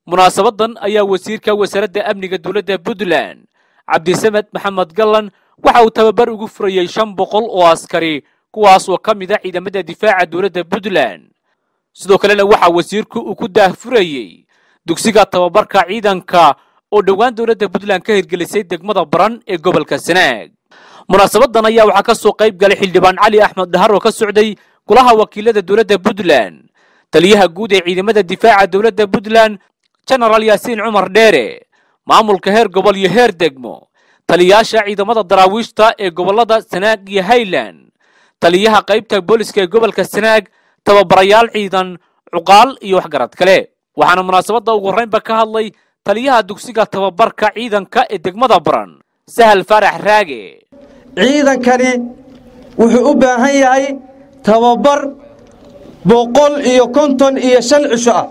munaasabadan ayaa wasiirka wasaaradda amniga dowladda puntland cabdisamed maxamed gallan waxa uu tababar ugu furayey shan boqol oo askari kuwaas oo ka mid a ciidamada difaaca dowladda puntland sidoo kalena waxaa wasiirku uu ku daahfurayey dugsiga tababarka ciidanka oo dhowaan dowladda puntland ka hirgelisay degmada baran ee gobolka sanaag munaasabadan ayaa waxaa ka soo qayb galay xildhibaan cali axmed dhahar oo ka socday golaha wakiilada dowladda puntland taliyaha guud ee ciidamada difaaca dowladda puntland genaraal yaasiin cumar dheere maamulka heer gobol iyo heer degmo taliyayaasha ciidamada daraawiishta ee gobollada sanaag iyo highland taliyaha qaybta booliska ee gobolka sanaag tababarayaal ciidan cuqaal iyo waxgarad kale waxaana munaasabadda ugu horreynba ka hadlay taliyaha dugsiga tababarka ciidanka ee degmada baran sahal faarax raage ciidankani wuxuu u baahan yahay tababar boqol iyo konton iyo shan cisho ah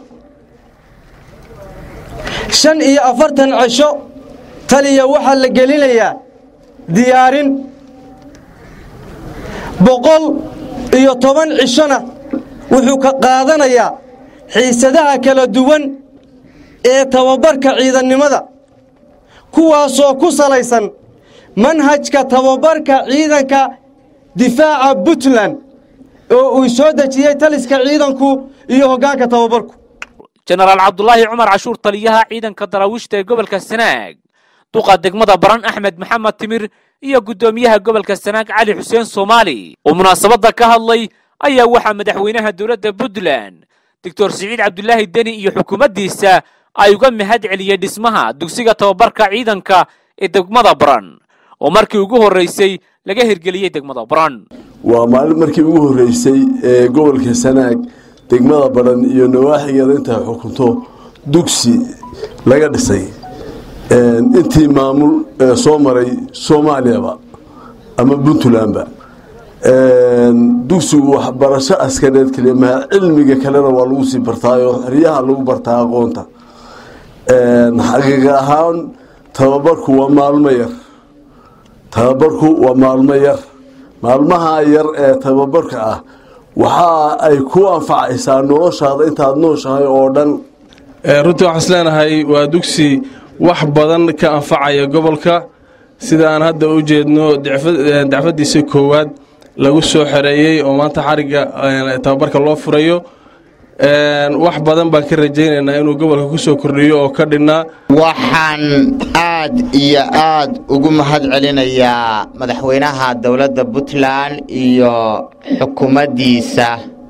shan iyo afartan cisho taliya waxaa la gelinayaa diyaarin boqol iyo toban cishona wuxuu ka qaadanayaa xiisadaha kala duwan ee tababarka ciidannimada kuwaasoo ku salaysan manhajka tababarka ciidanka difaaca puntland oo uu soo dejiyey taliska ciidanku iyo hoggaanka tababarku jenaraal cabdulaahi cumar cashuur taliyaha ciidanka daraawiishta ee gobolka sanaag duqa degmada baran axmed maxamed timir iyo guddoomiyaha gobolka sanaag cali xuseen soomaali oo munaasabadda ka hadlay ayaa waxaa madaxweynaha dowladda puntland doctor siciid cabdulaahi deni iyo xukuumaddiisa ay uga mahad celiyey dhismaha dugsiga tababarka ciidanka ee degmada baran oo markii ugu horraysay laga hirgeliyey degmada baran waa maalin markii ugu horreysay ee gobolka sanaag degmada baran iyo nawaaxigeeda intaa xukunto dugsi laga dhisay intii maamul soo maray soomaaliyaba ama puntlandba dugsigu waxbarasho askareed kaliya maha cilmiga kalena waa lagu sii bartaayo xeryaha lagu bartaa aqoonta xaqiiqa ahaan tababarku waa maalmo yar tababarku waa maalmo yar maalmaha yar ee tababarka ah waxa ay ku anfacaysaa noloshaada intaad nooshahay oo dhan runtii waxaan isleenahay waa dugsi wax badan ka anfacaya gobolka sida aan hadda u jeedno dacfadiisa koowaad lagu soo xereeyey oo maanta xarigga tababarka loo furayo wax badan baan ka rajaynaynaa inuu gobolka ku soo kordhiyo oo ka dhinnaa waxaan aad iyo aad ugu mahad celinayaa madaxweynaha dowladda puntland iyo xukuumaddiisa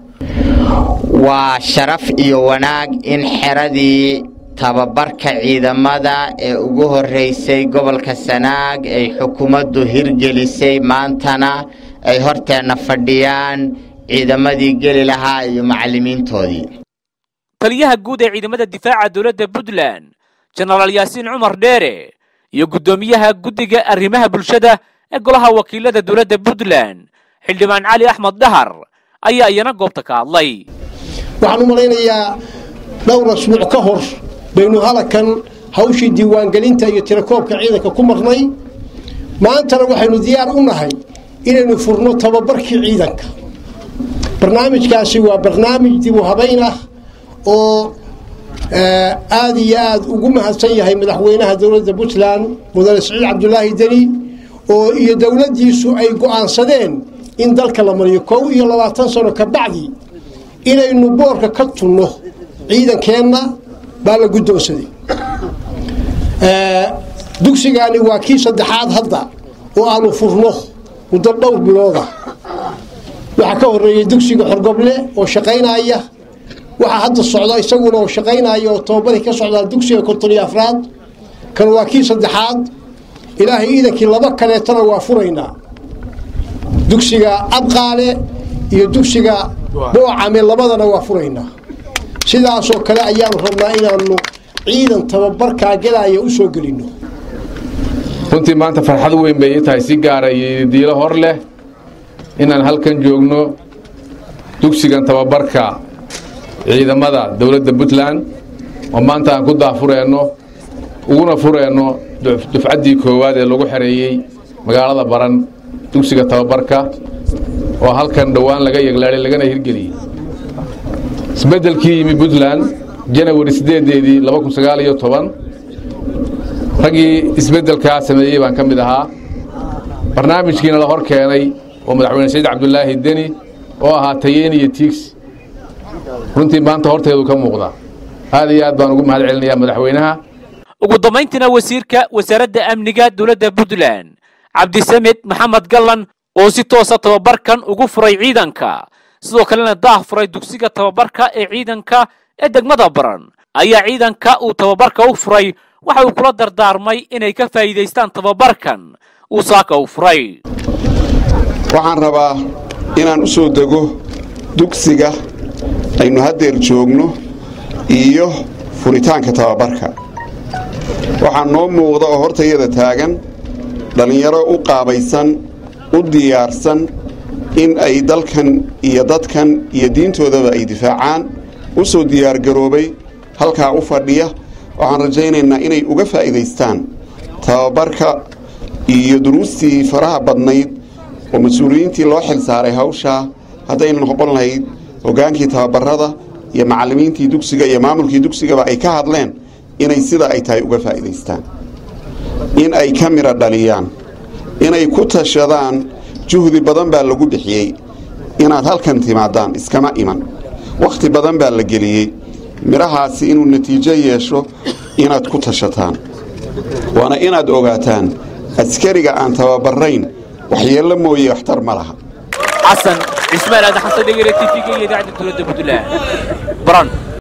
waa sharaf iyo wanaag in xeradii tababarka ciidamada ee ugu horreysay gobolka sanaag ay xukuumaddu hirgelisay maantana ay horteenna fadhiyaan ciidamadii geli lahaa iyo macallimiintoodii taliyaha guud ee ciidamada difaaca dowladda puntland jenaraal yaasiin cumar dheere iyo guddoomiyaha guddiga arrimaha bulshada ee golaha wakiilada dowladda puntland xildhibaan cali axmed dhahar ayaa iyana goobta ka hadlay waxaan u malaynayaa dhowr asbuuc ka hor baynu halakan hawshii diiwaangelinta iyo tirakoobka ciidanka ku marnay maantana waxaynu diyaar u nahay inaynu furno tababarkii ciidanka barnaamijkaasi waa barnaamij dib u habayn ah oo aada iyo aada ugu mahadsan yahay madaxweynaha dowladda puntland mudane siciid cabdulaahi deni oo iyo dowladdiisu ay go-aansadeen in dalka la mariyo kow iyo labaatan sano ka bacdi inaynu boorka ka tunno ciidankeenna baa la guddoonsaday dugsigaani waa kii saddexaad hadda oo aanu furno muddo dhowr bilooda waxaa ka horeeyey dugsiga xorgoble oo shaqaynaya waxaa hadda socda isaguna oo shaqaynaya oo tababaray ka socdaa dugsiga konton iyo afraad kan waa kii saddexaad ilaahay ciidankii laba kaleetana waa furaynaa dugsiga abqaale iyo dugsiga boocame labadana waa furaynaa sidaasoo kale ayaanu rabnaa inaanu ciidan tababarkaa gelaya u soo gelinno runtii maanta farxad weyn bay ii tahay si gaara iyo diilo hor leh inaan halkan joogno dugsigan tababarka ciidamada dowladda puntland oo maanta aan ku daafureenno uguna fureenno dufcaddii koowaad ee lagu xereeyey magaalada baran dugsiga tababarka oo halkan dhowaan laga yeglaadhay lagana hirgeliyey isbeddelkii yimi puntland janawari siddeedeedii laba kun sagaal iyo toban raggii isbeddelkaa sameeyey baan ka mid ahaa barnaamijkiina la hor keenay oo madaxweyne saciid cabdulaahi deni oo ahaa tayeen iyo tiigsi runtii maanta horteedu ka muuqda aad iyo aad baan ugu mahad celinayaa madaxweynaha ugu dambayntiina wasiirka wasaaradda amniga dowladda puntland cabdisamed maxamed gallan oo si toosa tababarkan ugu furay ciidanka sidoo kalena daah furay dugsiga tababarka ee ciidanka ee degmada baran ayaa ciidanka uu tababarka u furay waxa uu kula dardaarmay inay ka faa'iidaystaan tababarkan uu saaka u furay waxaan rabaa inaan u soo dego dugsiga aynu haddeer joogno iyo furitaanka tababarka waxaa noo muuqda oo hortayada taagan dhallinyaro u qaabaysan u diyaarsan in ay dalkan iyo dadkan iyo diintoodaba ay difaacaan u soo diyaargaroobay halkaa u fadhiya waxaan rajaynaynaa inay uga faa'iidaystaan tababarka iyo duruustii faraha badnayd oo mas-uuliyiintii loo xil saaray hawshaa haddayna noqon lahayd hoggaankii tababarada iyo macallimiintii dugsiga iyo maamulkii dugsigaba ay ka hadleen inay sida ay tahay uga faa'iidaystaan in ay ka midha dhaliyaan inay ku tashadaan juhdi badan baa lagu bixiyey inaad halkan timaadaan iskama iman wakhti badan baa la geliyey midhahaasi inuu natiijo yeesho inaad ku tashataan waana inaad ogaataan askariga aan tababarayn waxyeello mooye waxtar ma laha xasan cismaan aadan xasan dhegere tv-ga iyo idaacadda dowladda puntland baran